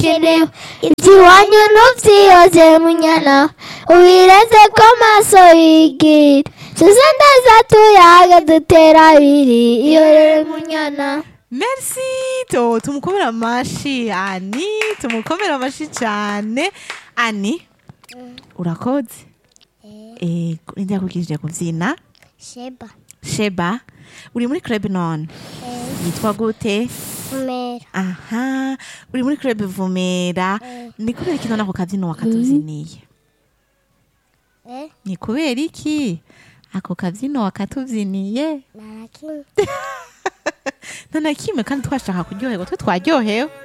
kiriho ikiwanyu ntubyiyose munyana ubireze ko maso yigira tuze neza tuyaga dutera abiri iyorere munyana Merci to tumukomere amashi ani tumukomere amashi cyane ani urakoze ego njya kukije kubyina sheba sheba uri muri club none yitwa gute umera aha uri muri club vumera ni kubera iki none ako kabyino wakatubyiniye eh ni kubera iki ako kabyino wakatubyiniye nta na kimwe nta na kimwe kandi twashaka kuryoherwa twe twaryohewe